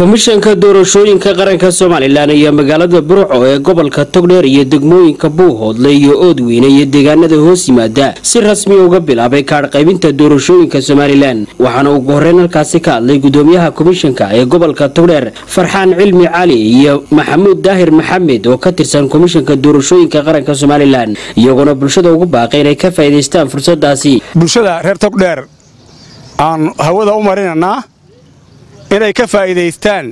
komishanka doorashooyinka qaranka somalilan iyo magaalada burco ee gobolka togdheer iyo degmooyinka buuhoodle iyo oodweyne iyo deegaanada hoos yimaada si rasmi uga bilaabay kaadh qaybinta doorashooyinka somalilan waxaana ugu horeyn halkaasi ka hadlay gudoomiyaha komishanka ee gobolka togdheer farxaan cilmi cali iyo maxamuud daahir maxamed oo ka tirsan komishanka doorashooyinka qaranka somalilan iyagoona bulshada ugu baaqay inay ka faa'iidaystaan fursadaasi bulshada reer togdheer aan hawada u marinanaa inay ka faa'iidaystaan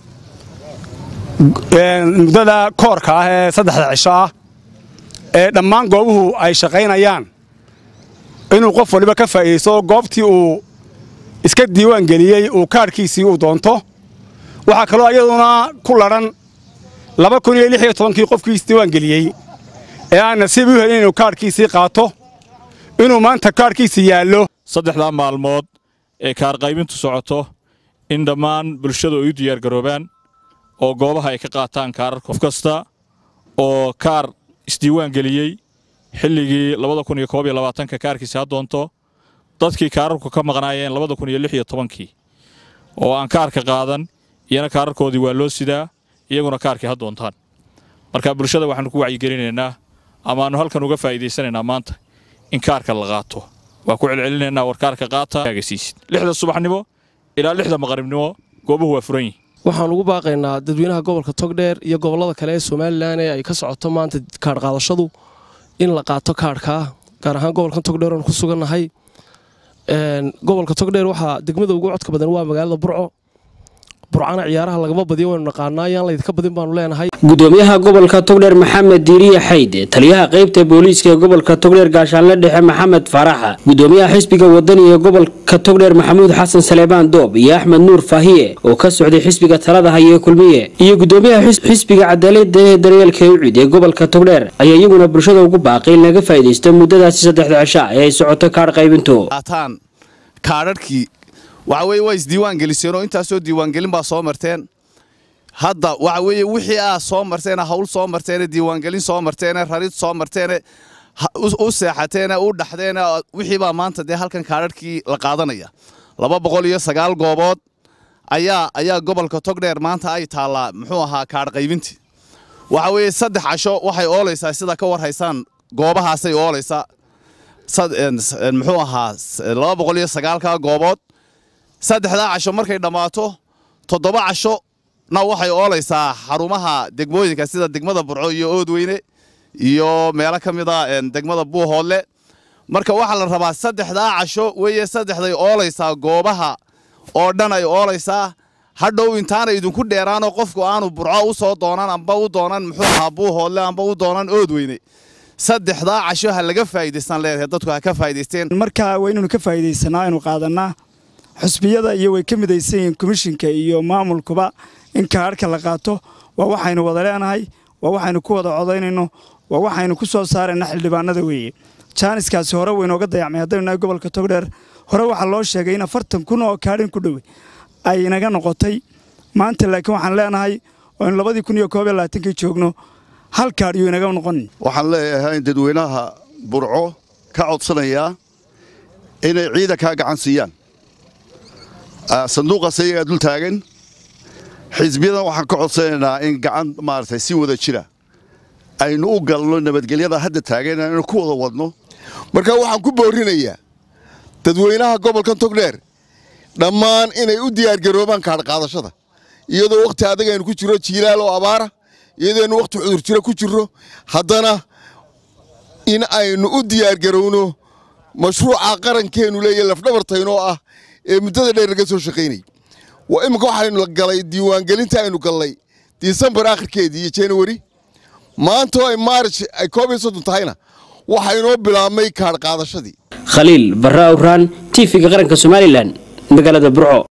muddada koorka ah ee saddexda cisho ah ee dhammaan goobuhu ay shaqaynayaan inuu qof waliba ka faa'iidaysto goobtii uu iska diiwaan geliyey uu kaadhkiisii uu doonto waxaa kaloo iyaduna ku ladhan laba kun iyo lix iyo tobankii qofkii isdiiwaan geliyey ee aan nasiib u helin inuu kaadhkiisii qaato inuu maanta kaadhkiisii yaallo saddexdaa maalmood ee kaarqaybintu socoto in dhammaan bulshadu ay u diyaargaroobaan oo goobaha ay ka qaataan kaarar qof kasta oo kaar isdiiwaan geliyey xilligii ka kaarkiisa ha doonto dadkii kaararku ka maqnaayeen kii oo aan kaarka qaadan iyana kaararkoodii waa loo sidaa iyaguna kaarkii ha doontaan marka bulshada waxaannu ku wacyigelinaynaa amaannu halkan uga faa'iidaysanaynaa maanta in kaarka la qaato waa ku celcelinaynaa war kaarka qaatagasiisid lixda subaxnimo ilaa lixda maqribnimo goobuhu waa furan yihin waxaan ugu baaqaynaa dadweynaha gobolka togdheer iyo gobollada kale ee somalilan ee ay ka socoto maanta kaadh qaadashadu in la qaato kaadhkaa gaar ahaan gobolkan togdheer oon ku sugannahay gobolka togdheer waxaa degmada ugu codka badan waa magaalada burco burcana ciyaaraha lagama badiyo waynu naqaanaa yaan laydinka badin baanu leenahay gudoomiyaha gobolka togdheer maxamed diiriye xayde taliyaha qaybta booliiska ee gobolka togdheer gaashaanle dhexe maxamed faaraxa gudoomiyaha xisbiga wadani ee gobolka togdheer maxamuud xasan saleebaan doob iyo axmed nuur faahiye oo ka socday xisbiga talada haye kulmiye iyo gudoomiyaha xisbiga cadaalada ee daryeelka ucid ee gobolka togdheer ayaa iyaguna bulshada ugu baaqay in laga faa'iidaysto muddadaasi saddexda cisha ee ay socoto kaadh qaybintu kaadharhkii waxa weye waa isdiiwaan geliseenoo intaasoo diiwaangelin baa soo marteen hadda waxa weeye wixii aa soo marteene hawl soo marteene diiwaangelin soo marteene rarid soo marteene u seexateene u dhaxdeene wixii baa maanta dee halkan kaadharhkii la qaadanaya laba boqol iyo sagaal goobood ayaa ayaa gobolka togdheer maanta ay taallaa muxuu ahaa kaadh qaybintii waxa weeye saddex casho waxay oolaysaa sida ka war haysaan goobahaasay oolaysaa muxuu ahaa laba boqol iyo sagaalka goobood saddexdaa casho markay dhammaato toddoba casho na waxay oolaysaa xarumaha degmooyinka sida degmada burco iyo oodweyne iyo meelo ka mida degmada buuhoodle marka waxaa la rabaa saddexdaa casho weeye saddexday oolaysaa goobaha oo dhan ay oolaysaa hadhow intaana idinku dheeraanoo qofku aanu burco u soo doonan amba u doonan muxuu ahaa buuhoodle amba u doonan oodweyne saddexdaa casho ha laga faa'iidaystaan leedahay dadku ha ka faa'iidaysteen marka waa inaynu ka faa'iidaysanaa aynu qaadannaa xusbiyada iyo way ka midaysan yihiin komishinka iyo maamulkuba in kaadhka la qaato waa waxaynu wada leenahay waa waxaynu ku wada codaynayno waa waxaynu ku soo saarayna xildhibaanada weeye jaaniskaasi hore waynooga dayacmay haddaynu nahay gobolka togdheer hore waxaa loo sheegay in afartan kun oo kaadhin ku dhowe ay inaga noqotay maanta laakiin waxaan leenahay oo in labadii kun iyo koob iyo labaatankii joogno hal kaadh yuu inaga noqonin waxaan leeyahay in dadweynaha burco ka codsanayaa inay ciidankaa gacan siiyaan sanduuqaas ayagaa dul taagan xisbiyadan waxaan ka codsanaynaa in gacan maaragtay si wada jira aynu u galno nabadgelyada hadda taagan aynu ku wada wadno marka waxaan ku boorinayaa dadweynaha gobolkan togdheer dhammaan inay u diyaargaroobaan kaadhqaadashada iyadoo wakhti adag aynu ku jirro jiilaal oo abaara iyadooaynu wakhti cudurjiro ku jirro haddana in aynu u diyaargarowno mashruuca qarankeennu leeyahy lafdhabartaynoo ah ee muddada dheer laga soo shaqaynayay waa imminka waxaynu galay diiwaangelinta aynu gallay disembar akhirkeedii iyo januari maanta oo ay maarij ay koob iyo soddon tahayna waxaa inoo bilaabmay kaadh qaadashadii khaliil barra awraan tv-ga qaranka somalilan magaalada burco